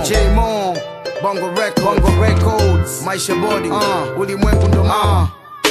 J-Mo, Bongo Records, Bongo Records, Maisha Body, uh, ulimwengu ndo mama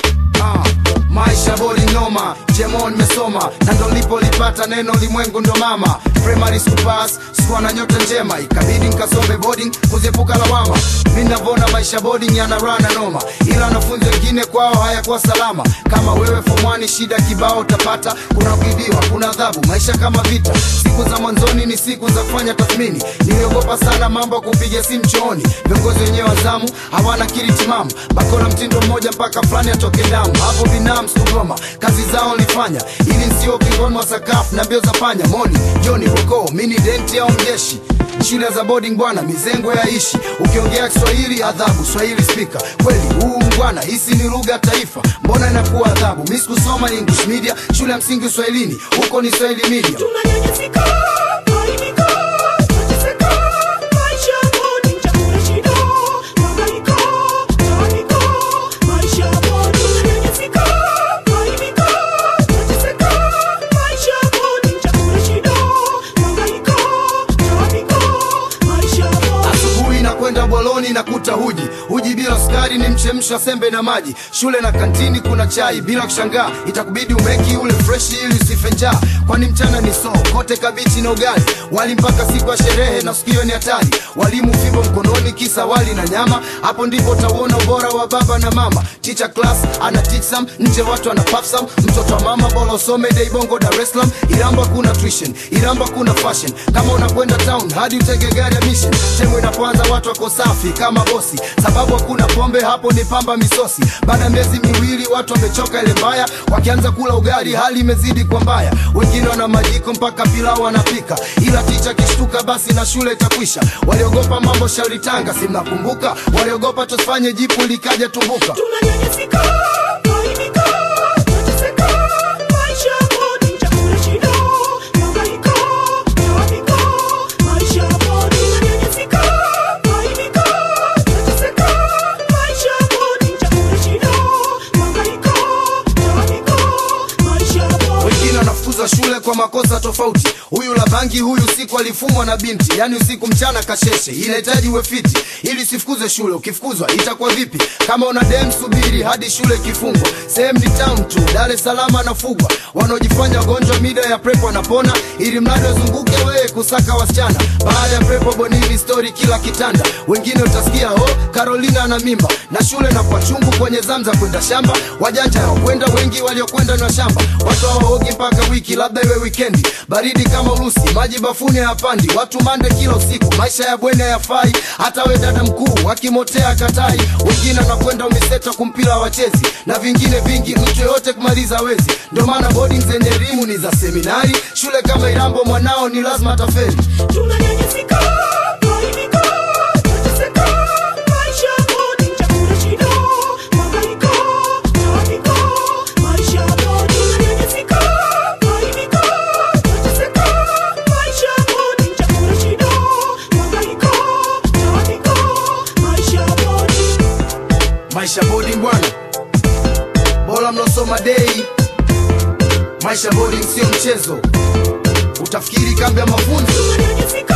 uh, Maisha bodi noma, Jemon nimesoma na ndo nilipolipata neno limwengu ndo mama. Primary school pass, sikuwa na nyota njema, ikabidi nikasome boarding kuziepuka lawama. Mimi navona maisha boarding yana rana noma, ila wanafunzi wengine kwao hayakuwa salama. Kama wewe form one, shida kibao utapata, kuna kuibiwa, kuna adhabu, maisha kama vita. Siku za mwanzoni ni siku za kufanya tathmini, niliogopa sana mambo ya kupiga simu chooni. Viongozi wenyewe wa zamu hawana akili timamu, bakora mtindo mmoja mpaka fulani atoke damu. Hapo binamu Sodoma, kazi zao nilifanya ili nsio kingoni mwa sakafu na mbio za panya. Moni Joni Boko, mini denti au mjeshi shule za boarding bwana, mizengo yaishi. Ukiongea Kiswahili adhabu, Swahili speaker. Kweli huu mbwana, hisi ni lugha ya taifa, mbona inakuwa adhabu? Mimi sikusoma English media, shule ya msingi Uswahilini, huko ni Swahili media. Tunanyanyasika, kuaibika, tunateseka, maisha bodi, chakula shida, mahangaiko, taabiko, maisha bodi. Tunanyanyasika, kuaibika, tunateseka, maisha bodi, chakula shida, mahangaiko, taabiko, maisha bodi. Asubuhi na kwenda boloni na kuta huji huji bila sukari, ni mchemsha sembe na maji. Shule na kantini kuna chai, bila kushangaa itakubidi umeki ule fresh ili usife njaa, kwani mchana ni soo kote kabichi na ugali, wali mpaka siku ya sherehe na sikio ni hatari. Walimu fimbo mkononi, kisa wali na nyama. Hapo ndipo utauona ubora wa baba na mama. Teacher class ana teach some, nje watu ana puff some. Mtoto wa mama bora usome dei bongo Dar es Salaam. Iramba kuna tuition, Iramba kuna fashion. Kama unakwenda town hadi utege gari ya mission. Temu inapoanza watu wako safi kama bosi, sababu hakuna pombe hapo, ni pamba misosi. Baada ya miezi miwili watu wamechoka ile mbaya, wakianza kula ugali hali imezidi kwa mbaya. Wengine wana majiko mpaka pilau wanapika, ila ticha kishtuka basi na shule itakwisha. Waliogopa mambo shauri Tanga, si mnakumbuka? Waliogopa tusifanye jipu likaja tumbuka. Tunanyanyasika, kuaibika, tunateseka, maisha bodi, chakula shida, mahangaiko, taabiko, maisha bodi. Tunanyanyasika, kuaibika, tunateseka, maisha bodi, chakula shida, mahangaiko, taabiko, maisha bodi. wengine wanafukuza shule kwa makosa tofauti. Huyu la bangi, huyu usiku alifumwa na binti, yani usiku mchana kasheshe. Inahitaji uwe fiti ili usifukuzwe shule. Ukifukuzwa itakuwa vipi? Kama una dem, subiri hadi shule ikifungwa. Sehemu ni town tu, Dar es Salaam anafugwa. Wanaojifanya wagonjwa mida ya prepo wanapona, ili mradi wazunguke wewe kusaka wasichana. Baada ya prepo bonini story kila kitanda, wengine utasikia oh, Carolina na mimba na shule na kwa chungu kwenye zamza kwenda shamba. Wajanja hawakwenda, wengi waliokwenda na shamba. Watu hawaogi mpaka wiki, labda iwe wikendi. Baridi kama Urusi, maji bafuni hayapandi. Watu mande kila usiku, maisha ya bweni hayafai. Hata we dada mkuu akimotea katai. Wengine wanakwenda umiseta kumpira wachezi na vingine vingi, mtu yoyote kumaliza wezi. Ndio maana boarding zenye elimu ni za seminari. Shule kama Irambo mwanao ni lazima atafeli. Tunanyanyasika, kuaibika, tunateseka, maisha bodi, chakula shida, mahangaiko, taabiko, maisha bodi. Tunanyanyasika, kuaibika, tunateseka, maisha bodi, chakula shida, mahangaiko, taabiko, maisha bodi. Maisha boarding bwana, bora mnaosoma dei. Maisha boarding sio mchezo, utafikiri kambi ya mafunzo. Tunanyanyasika,